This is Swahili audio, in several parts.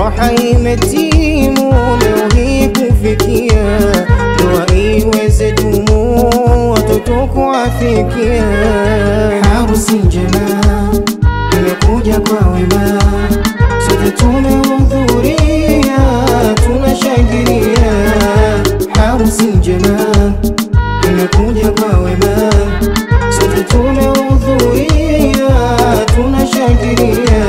furaha imetimu leo hii kufikia, ndoa iweze dumu, watoto kuafikia. Harusi njema imekuja kwa wema, sote tumehudhuria, tunashangilia. Harusi njema imekuja kwa wema, sote tumehudhuria, tunashangilia.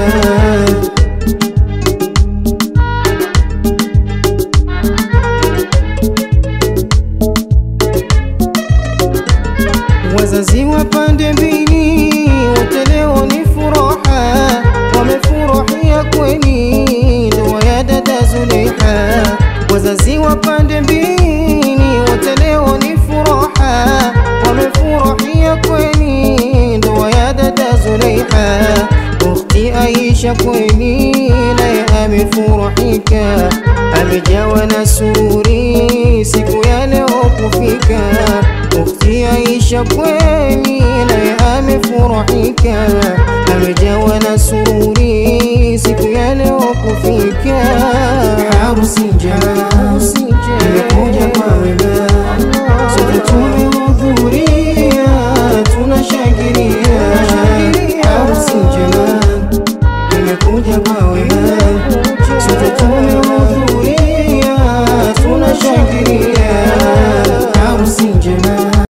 Wazazi wa pande mbili wote leo ni furaha, wamefurahia kweli ndoa ya dada Zulaiha. Wazazi wa pande mbili wote leo ni furaha, wamefurahia kweli ndoa ya dada Zulaiha. Ukhti Aisha kweli naye amefurahika, amejawa na sururi siku ya leo kufika. Ukhti Aisha kweli naye amefurahika,